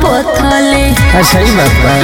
पथले अच्छा ही बात बा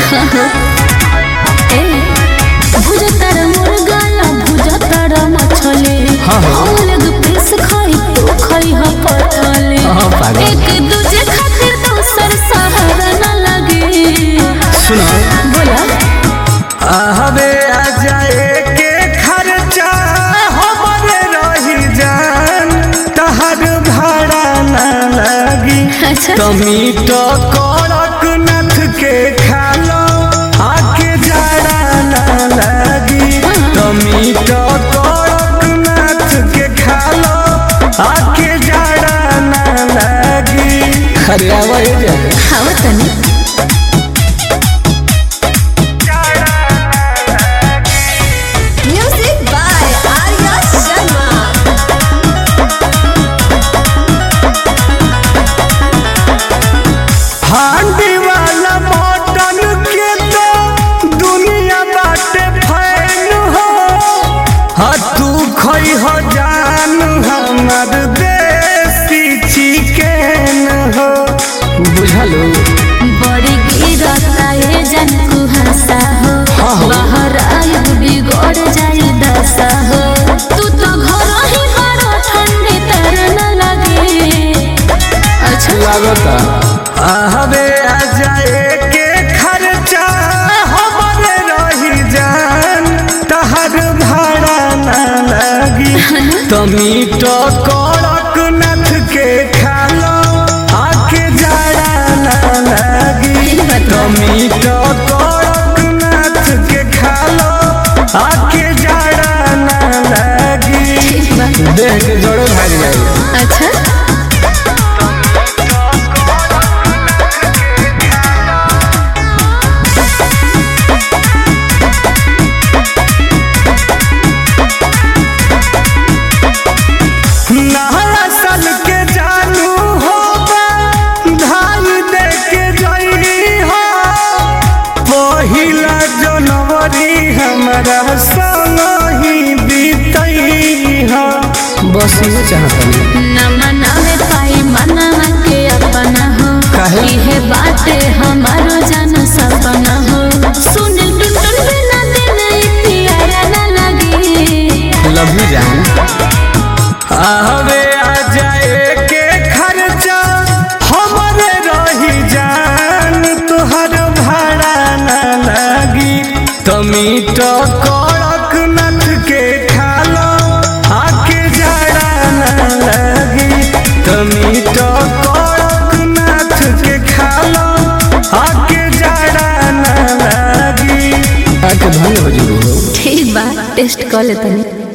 ए भुजतर मुर्गा या भुजतर मछली हाँ, हाँ। हम लोग पीस खाई तू खाई ह पथले हाँ, पागल। एक दूजे खातिर दोसर सहारा न लगे सुनो बोला हवे आ जाए के खर्चा हमरे रही जान तहर भाड़ा न लगी अच्छा टमीटो कड़क नथ के खा लो आके जाड़ा न लगी टमीटो कड़क नथ के खा लो आके जाड़ा न लगी अरे आवाज जाए खाओ तनी Music by Arya Sharma. हांडी वाला मटन के तो दुनिया बाटे फैन हो हाँ तू खई हो जान हमर देसी चिकन हो बुझलो बड़ी गिरता ये जन कुहसा हो हाँ, हो। बाहर आयु बिगड़ जाए दशा हो तू तो घर ही बड़ो ठंडी तर न लगे अच्छा लागता हवे आ जाए के खर्चा हमरे रही जान तहर भाड़ा न लगी टमीटो कड़क नथ के खा लो आके जाड़ा न लगी टमीटो कड़क नथ के खा लो आके जाड़ा न लगी ठीक बा देह के जड़े भाग जाए अच्छा नहरा सन के जानू होगा धाई दे के जई हो पहिला जनवरी हमारा संग ही बीतई हो बस ये चाहता न मनावे पाई मनावा के अपना हो काहे? इहे बाटे हमारो जन सपना हो सुन टुटन बिना दिन प्यारा न लगे लव यू जान आवे आ जाए के खर्चा हमरे रही जान तुहर भाड़ा न लगी टमीटो कड़क नथ के खा लो आके जाड़ा न लगी टमीटो कड़क नथ के खा लो आके जाड़ा न लगी आके भंग हो जरूर ठीक बा टेस्ट कर ले तनी